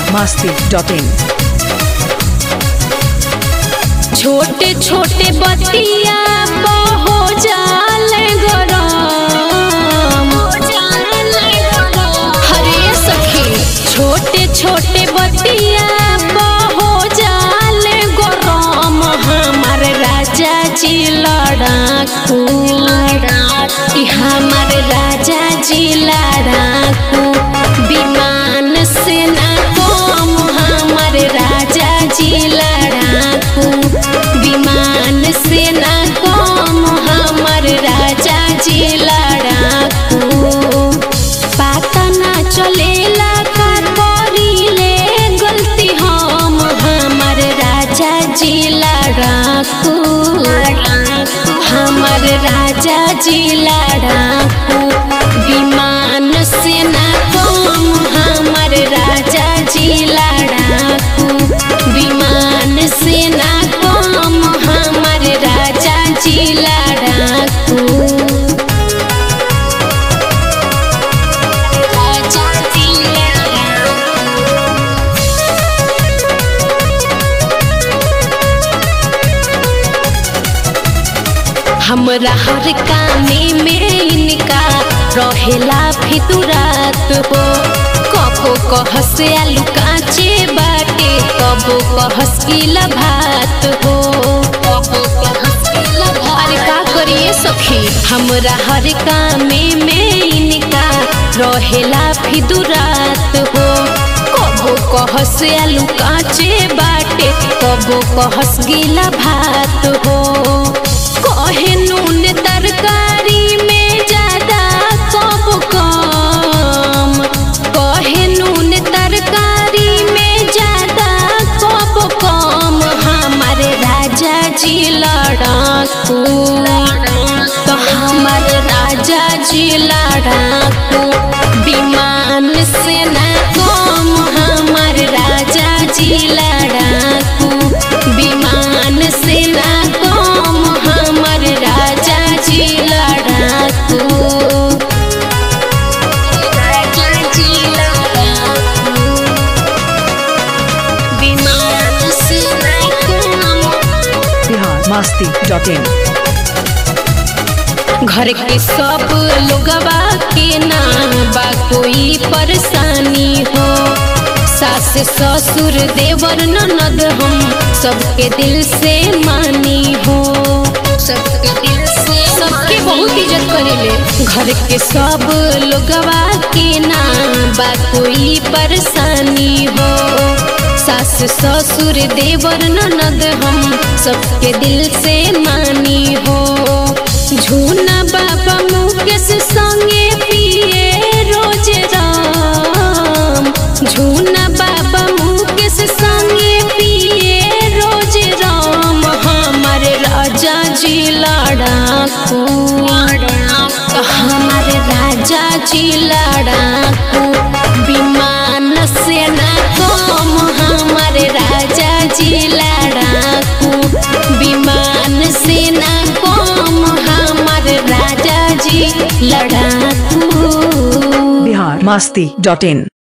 masti.in छोटे छोटे बतिया हो जाल गरम हरे सखी छोटे छोटे बतिया हो जाल गरम हमार राजा जी लड़ाकू ई हमार राजा जी लड़ाकू विमान से ना कम हमार राजा जी लड़ाकू विमान से ना कम हमार राजा जी लड़ाकू पता ना चलेला का करीले गलती हम हमार राजा जी लड़ाकू हमार राजा जी लड़ाकू विमान से ना कम हमार राजा जी लड़ाकू विमान से ना कम हमार राजा जी लड़ाकू राजा जी लड़ाकू हमरा हर कामे में इनका रहेला फितुरात हो कबो कहस आलू काचे बाटे कबो कहस किला भात हो कबो कहस किला भात अरे का करिए सखी हमरा हर कामे में इनका रहेला फितुरात हो कबो कहस आलू काचे बाटे कबो कहस गिला भात हो कहे नून तरकारी में ज्यादा कब कम कहे नून तरकारी में ज्यादा कब कम हमारे राजा जी लड़ाकू तो हमारे राजा जी लड़ाकू विमान से ना कम हमारे राजा जी लड़ाकू विमान से ना कम हमर राजा जी लड़ाकू राजा जी लड़ाकू विमान से ना कम Bihar masti.in घर के सब लोगवा के ना बा कोई परेशानी हो सास ससुर देवर ननद हम सबके दिल से मानी हो सबके दिल से सबके बहुत इज्जत करेले घर के सब लोगवा के ना बा कोई परेशानी हो सास ससुर देवर ननद हम सबके दिल से मानी हो झूना बाबा मुकेश संगे पिए रोज राम झूना बाबा मुकेश संगे पिए रोज राम हमार राजा जी लड़ाकू हमार राजा जी लड़ाकू विमान से ना कम हमार राजा जी लड़ाकू विमान से ना कम हमार राजा जी लड़ाकू Bihar masti.in